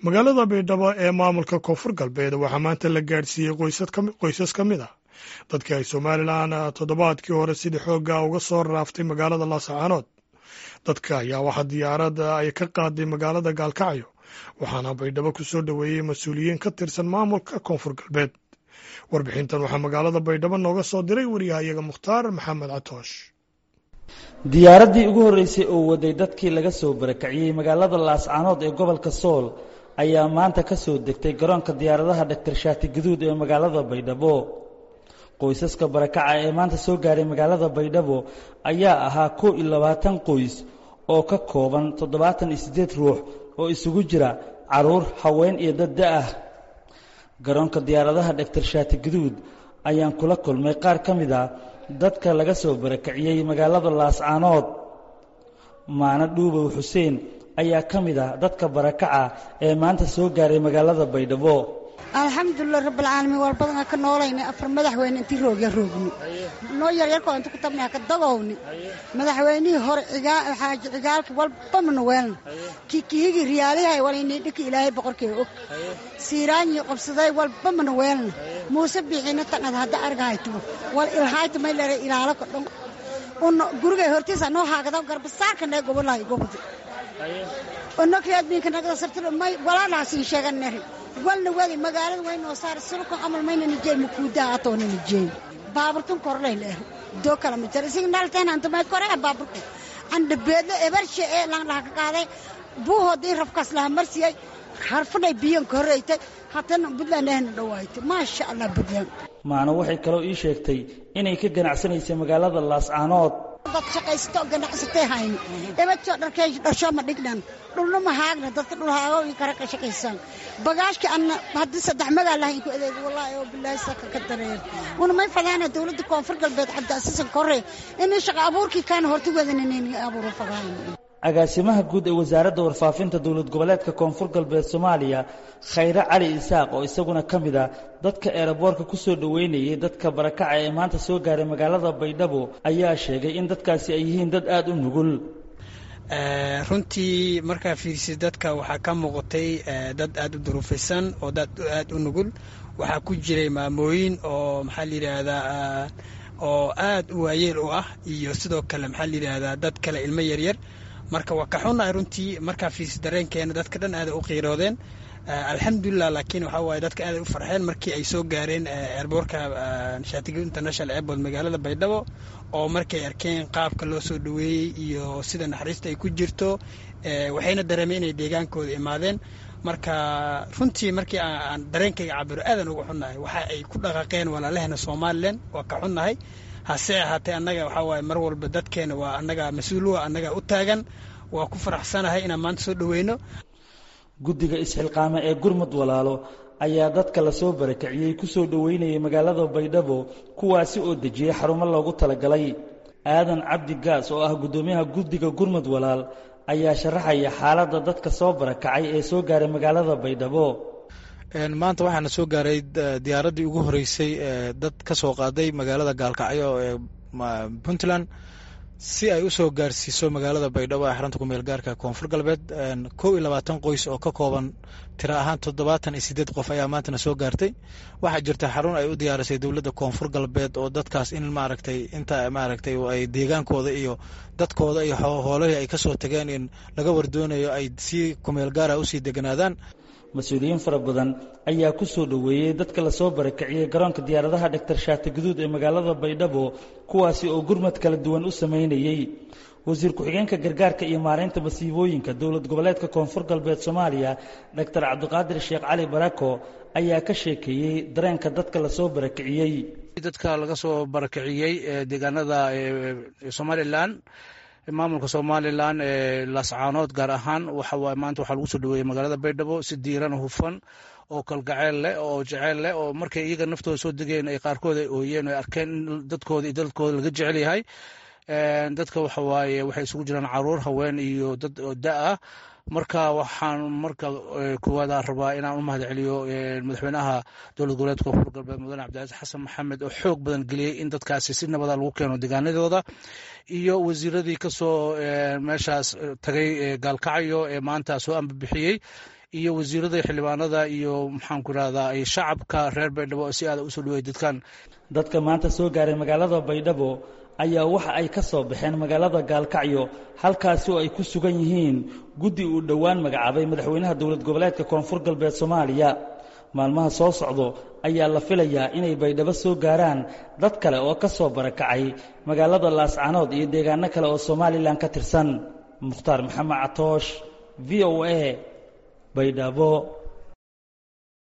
magaalada baydhabo ee maamulka koonfur galbeed waxaa maanta la gaadhsiiyey qoysas ka mid ah dadkii ay somalilan toddobaadkii hore sidii xoogga uga soo raaftay magaalada laascaanood dadka ayaa waxaa diyaarada ay ka qaaday magaalada gaalkacyo waxaana baydhabo ku soo dhoweeyey mas-uuliyiin ka tirsan maamulka koonfur galbeed warbixintan waxaa magaalada baydhabo nooga soo diray wariyahayaga mukhtaar maxamed catoosh diyaaraddii ugu horreysay oo waday dadkii laga soo barakaciyey magaalada laascaanood ee gobolka sool ayaa maanta ka soo degtay garoonka diyaaradaha dhaktar shaati gaduud ee magaalada baydhabo qoysaska barakaca ee maanta soo gaaray magaalada baydhabo ayaa ahaa kow iyo labaatan qoys oo ka kooban toddobaatan iyo siddeed ruux oo isugu jira carruur haween iyo dad da-ah garoonka diyaaradaha dhaktar shaati gaduud ayaan kula kulmay qaar ka mid a dadka laga soo barakaciyey magaalada laascaanood maano dhuubow xuseen ayaa ka mid ah dadka barakaca ee maanta soo gaaray magaalada baydhabo alxamdulilah rabbilcaalamiin war badanaa ka noolayna afar madaxweyne intii roogya roogni noo yaryarkoo inta ku tabnay haka dagowni madaxweynihii hore xaaji cigaalka walba mana weelna kikihigii riyaalihay walaynii dhiki ilaahay boqorkee og siiraanyii qabsaday walba mana weelna muuse biixina taqad hadda argahaytubo wal ilhayta may lere ilaalo ka dhon una gurigay hortiisa noo haagada garbasaarka nee gobolahay gobodi onokriadmiinka nagada sartiro may walaalahaasiin sheegan neri walna wadi magaalada waynoo saar sulka camal mayna nijey makuudaa atoona nijey baaburtun korlay leer doo kala ma jira isig nalteen antumay korea baaburku andhabeedlo ebarshe ee langlaha ka qaaday buuhoodii rafkaas laha marsiyay harfadhay biyan ka horreytay hatana buntland ahna dhawaaytay maasha allah buntland maano waxay kaloo ii sheegtay inay ka ganacsanaysay magaalada laascaanood dad shaqaysato ganacsatay hayni ebadso dharkay dharsho ma dhignan dhulna ma haagna dadka dhulhaago iyo kare ka shaqaysaan bagaashka anna haddii saddex magaa lahayn ku adeeg wallaahi oo bilaahi saka ka dareer una may fadaana dowladda koonfur galbeed cabdiasiisan korre inay shaqo abuurkii kaana horta wadananayni abuuro fadaana agaasimaha guud ee wasaaradda warfaafinta dowlad goboleedka koonfur galbeed soomaaliya khayre cali isaaq oo isaguna ka mid ah dadka eeraboorka ku soo dhoweynayay dadka barakaca ee maanta soo gaaray magaalada baydhabo ayaa sheegay in dadkaasi ay yihiin dad aada u nugul runtii markaa fiirsid dadka waxaa ka muuqatay dad aada u duruufaysan oo dad aada u nugul waxaa ku jiray maamooyin oo maxaa la yidhaahdaa oo aada u waayeel u ah iyo sidoo kale maxaa la yidhaahdaa dad kale ilmo yaryar marka waa ka xunnahay runtii markaa fiis dareenkeena dadka dhan aaday u qiiroodeen alxamdulilah laakiin waxaa waaye dadka aaday u farxeen markii ay soo gaareen eerboorka shaatigo international airport magaalada baydhabo oo markay arkeen qaabka loo soo dhoweeyey iyo sida naxariista ay ku jirto waxayna dareemeen inay deegaankooda imaadeen marka runtii markii aan dareenkayga cabiro aadan uga xunnahay waxa ay ku dhaqaaqeen walaalahena somalilan waa ka xunnahay hase ahaatee annaga waxaa waaye mar walba dadkeena waa annaga mas-uuluwa annaga u taagan waa ku faraxsanahay inaan maanta soo dhoweyno guddiga isxilqaame ee gurmud walaalo ayaa dadka lasoo barakiciyey ku soo dhoweynayay magaalada baydhabo kuwaasi oo dejiyey xarumo loogu talagalay aadan cabdi gaas oo ah guddoomiyaha guddiga gurmud walaal ayaa sharaxaya xaaladda dadka soo barakacay ee soo gaaray magaalada baydhabo maanta waxaana soo gaaray diyaaraddii ugu horreysay ee dad ka soo qaaday magaalada gaalkacyo ee puntland si ay u soo gaarsiiso magaalada baydhabo ee xarunta kumeel gaarka koonfur galbeed kow iyo labaatan qoys oo ka kooban tiro ahaan toddobaatan iyo siddeed qof ayaa maantana soo gaartay waxaa jirta xarun ay u diyaarisay dowladda koonfur galbeed oo dadkaas in maaragtay inta maaragtay ay deegaankooda iyo dadkooda iyo hoolahii ay ka soo tageen in laga wardoonayo ay si kumeel gaara usii deganaadaan mas-uuliyiin fara badan ayaa ku soo dhoweeyey dadka lasoo barakiciyey garoonka diyaaradaha dhaktar shaati gaduud ee magaalada baydhabo kuwaasi oo gurmad kala duwan u samaynayey wasiir ku-xigeenka gargaarka iyo maaraynta masiibooyinka dowlad goboleedka koonfur galbeed soomaaliya dhaktar cabdiqaadir sheekh cali barako ayaa ka sheekeeyey dareenka dadka lasoo barakiciyey dadka laga soo barakiciyey deegaanada somalilan maamulka somalilan ee laascaanood gaar ahaan waxawaaye maanta waxaa lagu soo dhaweeyey magaalada baydhabo si diiran hufan oo kalgaceel leh oo jeceyl leh oo markay iyaga naftooda soo degeen ay qaarkood ay ooyeen ay arkeen in dadkooda iyo dadkooda laga jecel yahay dadka waxawaaye waxay isugu jiraan caruur haween iyo dad da ah marka waxaan marka koowaada rabaa inaan u mahad celiyo madaxweynaha dowlad goboleedka koonfur galbeed mudane cabdicasiis xasan maxamed oo xoog badan geliyey in dadkaasi si nabada lagu keeno deegaanadooda iyo wasiiradii kasoo meeshaas tagay gaalkacyo ee maanta soo ambabixiyey iyo wasiirada xildhibaanada iyo maxaanku irahdaa shacabka reer baydhabo si aada usoo dhaweey dadkan dadka maanta soo gaaray magaalada baydhabo ayaa waxa ay ka soo baxeen magaalada gaalkacyo halkaasi oo ay ku sugan yihiin guddi uu dhowaan magacaabay madaxweynaha dowlad goboleedka koonfur galbeed soomaaliya maalmaha soo socdo ayaa la filayaa inay baydhabo soo gaaraan dad kale oo ka soo barakacay magaalada laascanood iyo deegaano kale oo somalilan ka tirsan mukhtaar maxamed catoosh v o a baydhabo